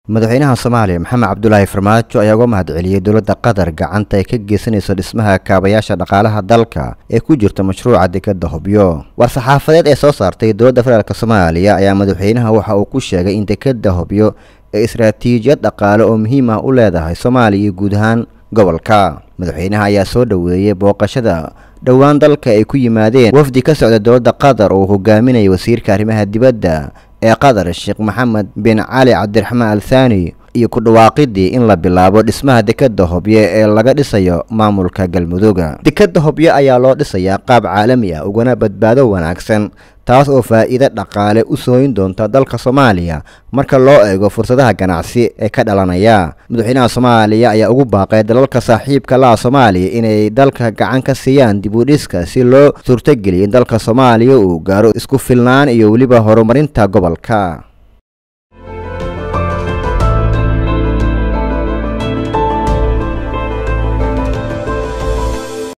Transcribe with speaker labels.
Speaker 1: madaxweynaha soomaaliya maxamed cabdulaahi farmaajo ayaa uga mahadceliyey dowladda qatar gacanta ay ka geysanayso dhismaha kaabayaasha dhaqaalaha dalka ee ku jirta mashruuca dekadda hobyo war-saxaafadeed ee soo saartay dowladda federaalk soomaaliya ayaa madaxweynaha waxa uu ku sheegay in dekadda hobyo ee istaraatiijiyad dhaqaale oo muhiim ah u leedahay soomaaliya iyo guud ahaan gobolka madaxweynaha ayaa soo dhoweeyey booqashada dhowaan dalka ay ku yimaadeen wafdi ka socda dowladda qatar oo uu hogaaminayay wasiirka arrimaha dibadda ee qatar sheekh maxamed bin cali cabdiraxmaan al thani iyo ku dhawaaqidii in la bilaabo dhismaha dekadda hobyo ee laga dhisayo maamulka galmudugga dekadda hobyo ayaa loo dhisayaa qaab caalami ah ugana badbaado wanaagsan taas oo faa'iido dhaqaale u sooyin doonta dalka soomaaliya marka loo eego fursadaha ganacsi ee ka dhalanaya madaxweynaha soomaaliya ayaa ugu baaqay dalalka saaxiibka laha soomaaliya inay dalka gacan ka siiyaan dib u dhiska si loo suurtogeliyo in dalka soomaaliya uu gaaro isku filnaan iyo weliba horumarinta gobolka